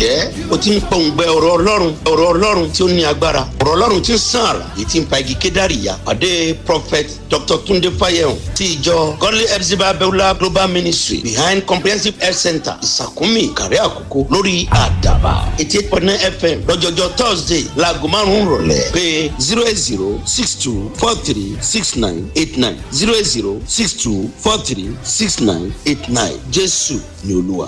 ǹjẹ́ o ti ń pọ̀ǹgbẹ ọ̀rọ̀ ọlọ́run ọ̀rọ̀ ọlọ́run tí ó ní agbára ọ̀rọ̀ ọlọ́run tí ń sàn àrà èyí tí ń pa igi kédàrí ya pàdé prophet dr tunde fayehun ti ìjọ godly epsiba beulah global ministry behind comprehensive health center ìsàkúnmí ìkàrẹ́ àkókò lórí àdàbà eighty eight point nine fm lọ́jọ́jọ́ thursday laago márùn-ún rọ̀lẹ́ pé zero eight zero six two four three six nine eight nine zero eight zero six two four three six nine eight nine jésù ni olúwa.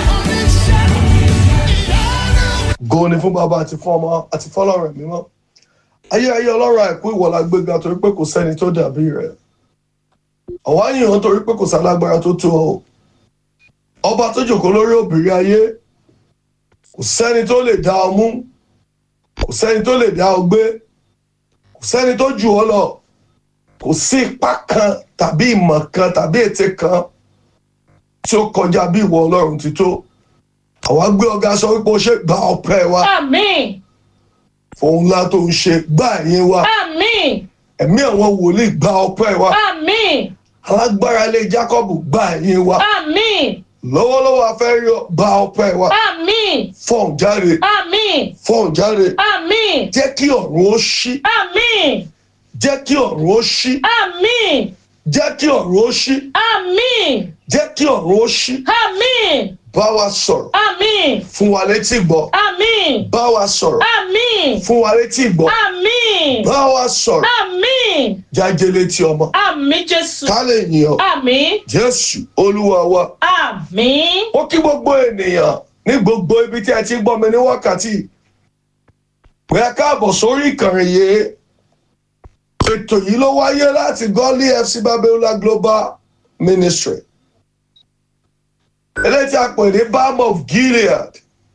go ni fún bàbá àti fún ọmọ àti fọlọ́run mímọ́ ayé ayé ọlọ́run àìkú ìwọ̀lá gbéga torí pé kò sẹ́ni tó dàbí rẹ̀ ọ̀wá yìnyín torí pé kò sálágbára tó tó ọ ọba tó jòkó lórí òbírí ayé kò sẹ́ni tó lè dá ọ mú kò sẹ́ni tó lè dá ọ gbé kò sẹ́ni tó jù ọ lọ kò sí ipá kan tàbí ìmọ̀ kan tàbí ète kan tí ó kọjá bí ìwọ ọlọ́run ti tó àwa gbé ọgá sọ wípé ó ṣe gba ọpẹ wa Àmín. fòun ńlá tó ń ṣe gbá ẹ̀yìn wa Àmín. ẹ̀mí àwọn wòlíì gba ọpẹ wa Àmín. alágbára ilé jacob gba ẹ̀yìn wa Àmín. lọ́wọ́lọ́wọ́ afẹ́rí gba ọpẹ wa Àmín. fọ́ọ̀n jáde Àmín. fọ́ọ̀n jáde Àmín. jẹ́ kí ọ̀run ó ṣí Àmín. jẹ́ kí ọ̀run ó ṣí Àmín. jẹ́ kí ọ̀run ó ṣí Àmín. jẹ́ kí ọ̀run ó ṣí Àmín. bá wa sọ̀rọ̀ Àmín. fún wa létí gbọ́ Àmín. bá wa sọ̀rọ̀ Àmín. fún wa létí gbọ́ Àmín. bá wa sọ̀rọ̀ Àmín. jáde létí ọmọ Àmín Jésù. ká lè yìn ọ́ Àmín. jésù olúwa wa. Àmín. ó kí gbogbo ènìyàn ní gbogbo ibi tí ẹ ti ń gbọ́ mi ní wákàtí pé ẹ káàbọ̀ sórí ìkànnì yìí ètò yìí ló wáyé láti gọ́lí fc babiola global ministry eléyìí tí a pè ní balm of gilead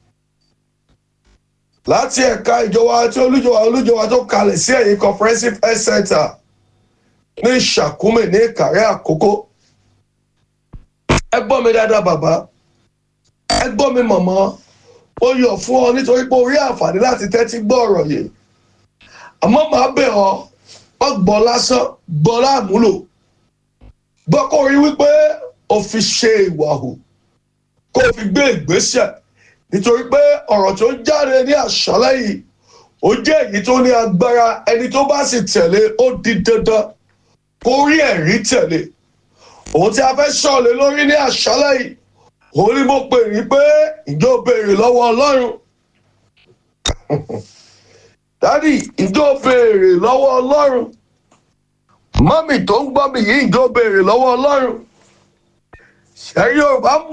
láti ẹ̀ka ìjọba tí olújọba olújọba tó kalẹ̀ sí ẹ̀yìn comprehensive health center ní ìṣàkúmè ní ìkàrẹ́ àkókò ẹ gbọ́ mi dáadáa bàbá ẹ gbọ́ mi mọ̀mọ́ ó yọ̀ fún ọ nítorí pé o rí àǹfààní láti tẹ́tí gbọ́ ọ̀rọ̀ yìí àmọ́ màá bẹ̀ ọ́ ọ gbọ́ lásán gbọ́ láàmúlò gbọ́ kó rí wípé o fi ṣe ìwà hù kó o fi gbé ìgbésẹ̀ nítorí pé ọ̀rọ̀ tó jáde ní àṣálẹ́ yìí ó jẹ́ èyí tó ní agbára ẹni tó bá sì tẹ̀lé ó di dandan kó rí ẹ̀rí tẹ̀lé òun tí a fẹ́ sọ̀lẹ̀ lórí ní àṣálẹ́ yìí òun ni mo pè ní pé ìjọ béèrè lọ́wọ́ ọlọ́run dádì ìjọ béèrè lọ́wọ́ ọlọ́run mọ́mì tó ń gbọ́ mi yìí ìjọ béèrè lọ́wọ́ ọlọ́run ṣẹ́yìn yorùbá ń bọ̀.